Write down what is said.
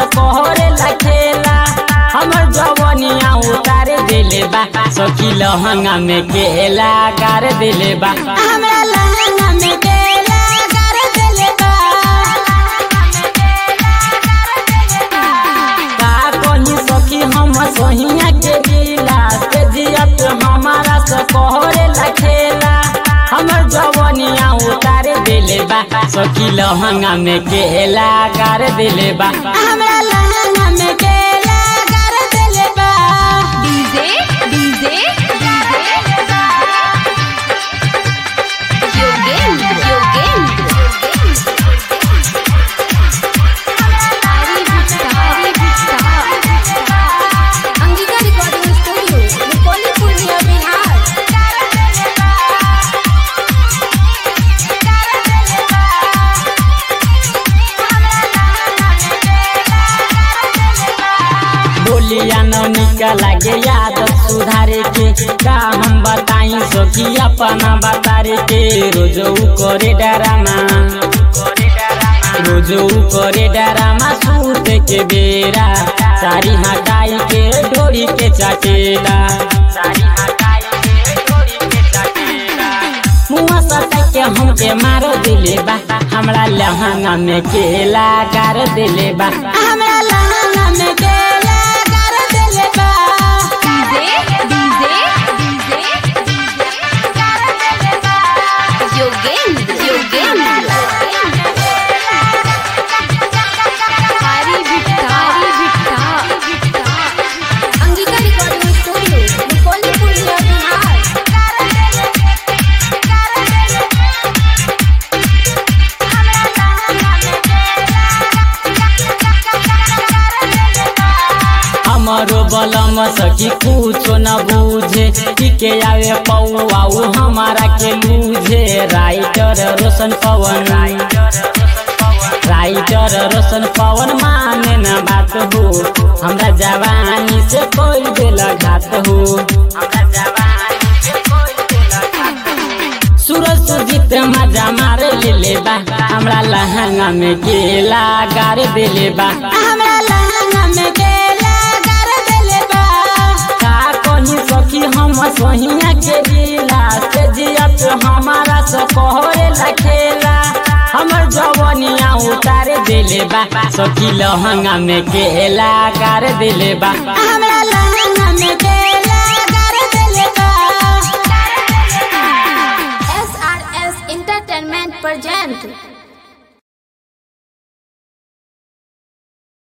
कोहरे लखेला हमर जवनिया उतार दिले बा सखी लहंगा में केला गार दिले बा हमरा लहंगा में केला कर देले बा का कही सखी हम सोहिया के दिला से जियत हमारा से कोहरे लखेला हमर जवनिया उतार दिले बा सखी लहंगा में केला गार दिले बा हमरा लहंगा में केला कर देले बा DJ DJ Yogendra Yogendra Angika recording studio Rupauli Purnia Bihar बोलिया नौनिका लागे यादत सुधारे के का हम बताई सखी अपना बतारे के रोजऊ करे डरामा रोजऊ करे डरामा सूत के बेरा सारी हटाई के डोरी के चाटेला सारी हटाई के डोरी के चाटेला मुआ सटा के हमके मारो दिले बा हमरा लहंगा में केला गार दिले बा हमरा लहंगा में केला कर देले बा DJ DJ Yogendra Yogendra Hari Bhitta Hari Bhitta Angika recording studio Rupauli Purnia Bihar हमारो बलम सखी कुछो न बूझे के आवे पौआऊ हमारा के लूझे राइटर रोशन पवन राइटर रोशन पवन माने न बात हो हमरा जवानी से कोई दिल घात हो हमरा जवानी से कोई दिल घात हो सूरज सुजीत मजा मार ले बा हमरा लहंगा में केला गार दिले बा हमरा लहंगा में केला कर देले बा का कही सखी हम सोहिया के दिला से जियत हमारा से कोहरे लखेला हमर जवनिया उतार दिले बा सखी लहंगा में केला गार दिले बा हमरा लहंगा में केला कर देले बा S R S entertainment present